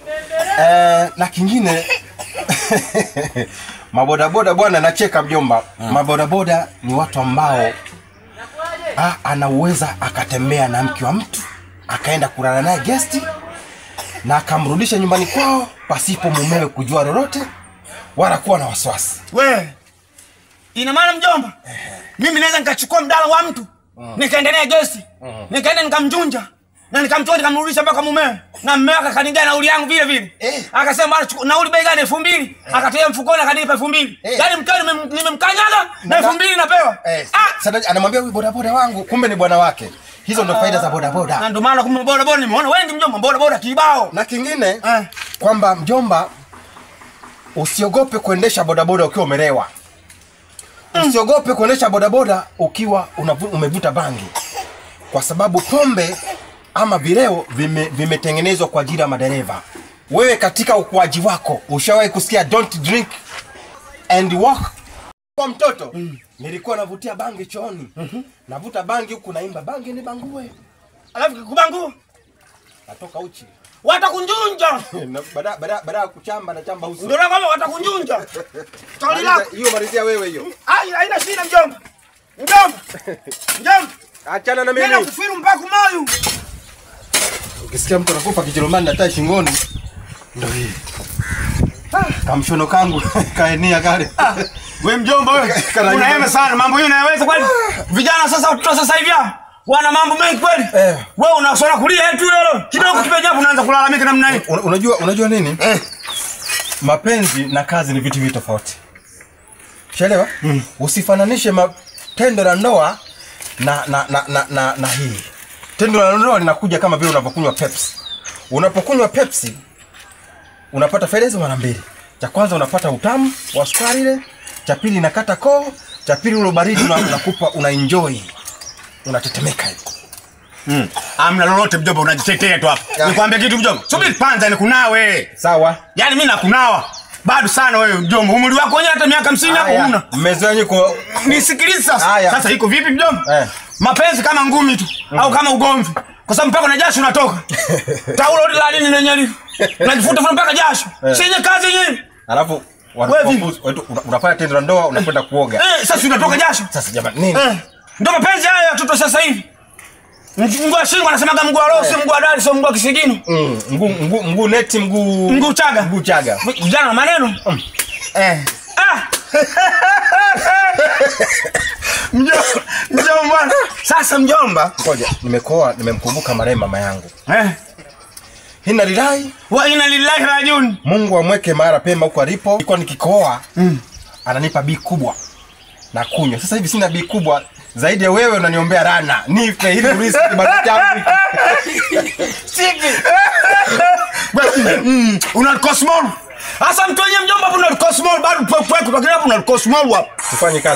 eh, na kingine mabodaboda bwana nacheka mjomba mabodaboda ni watu ambao ah, anaweza akatembea na mke wa mtu akaenda kulala naye gesti na akamrudisha nyumbani kwao pasipo mumewe kujua lolote wala kuwa na wasiwasi we ina maana mjomba mimi naweza nikachukua mdala wa mtu nikaendelea gesi nikaenda nikamjunja na nikamtoa nikamrudisha mpaka mumewe na mumewe akakanigia nauli yangu vile vile Eh. akasema bwana chuku- nauli bei gani elfu mbili akatoa mfukoni akanipa elfu mbili Eh. yaani mkeo nimem- nimemkanyaga na elfu mbili napewa eh, Ah! sasa anamwambia huyu bodaboda wangu kumbe ni bwana wake hizo ndo faida za bodaboda na ndio maana kumbe bodaboda nimeona wengi mjomba bodaboda kibao na kingine Eh. kwamba mjomba usiogope kuendesha bodaboda ukiwa umelewa usiogope kuendesha bodaboda ukiwa unavu, umevuta bangi kwa sababu pombe ama vileo vime- vimetengenezwa kwa ajili ya madereva wewe katika ukuaji wako ushawahi kusikia don't drink and walk kwa mtoto nilikuwa navutia bangi chooni navuta bangi huku naimba bangi ni bangue alafu kikubangu natoka uchi watakunjunja Na baada baada baada ya kuchamba na chamba uso ndio na kwamba watakunjunja kauli lako Maliza- hiyo malizia wewe hiyo Ai, haina shida mjomba. Mjomba. Mjomba. achana na Nenda mimi kufiru mpaka kumayu. ukisikia mtu anakufa kijerumani na tai shingoni ndo hii Ah, kamshono kangu kaenia kale Wewe mjomba wewe. Kana Unaema nyumba. sana mambo hiyo unayaweza kweli? Vijana sasa watoto sasa hivi hao, wana mambo mengi kweli? Eh. Wewe unasona kulia tu leo. Kidogo kipeja hapo unaanza kulalamika namna hii. Una- unajua unajua nini mapenzi na kazi ni vitu viwili tofauti shaelewa usifananishe ma- tendo la ndoa na na, na, na, na, na hii tendo la ndoa linakuja kama vile unavyokunywa pepsi unapokunywa pepsi unapata faida hizo mara mbili cha kwanza unapata utamu wa sukari ile cha pili inakata koo cha pili ule baridi una- unakupa una enjoy unatetemeka hivi Mm. Amna lolote mjomba unajitetea tu hapo. Ya. Nikwambia kitu mjomba. Subiri kwanza nikunawe. sawa Yaani mimi nakunawa. Bado sana wewe mjomba. Umri wako wenyewe hata miaka 50 hapo Haya, huna. mmezoea nyinyi kwa nisikilize sasa Haya. sasa iko vipi mjomba Eh. mapenzi kama ngumi tu au kama ugomvi kwa sababu mpaka na jasho unatoka taulo la nini lenye li unajifuta futa mpaka jasho Eh. sinye kazi yenyewe alafu Wewe vipi? wanakuwa- wetu- una- unafanya tendo la ndoa unakwenda kuoga eh sasa unatoka jasho sasa jamani nini eh ndio mapenzi haya ya watoto sasa hivi mguu wa shingo anasemaga mguu wa roho sio mguu wa dari sio mguu wa kisigino Mm, mguu mguu mguu neti mguu mguu chaga mguu chaga vijana na maneno eh Ah! mjomba mjomba sasa mjomba ngoja nimekoa nimemkumbuka marehemu mama yangu eh hina lilahi wa inna lillahi rajiun mungu amweke mahali pema huko alipo nilikuwa nikikoa ananipa bii kubwa na kunywa sasa hivi sina bii kubwa zaidi ya wewe unaniombea rana nife ili urithi kibaru changu Mm, una cosmol. Sasa mtu wenye mjomba hapo una cosmol bado pwe pwe kwa kile hapo una cosmol hapo. tufanye kazi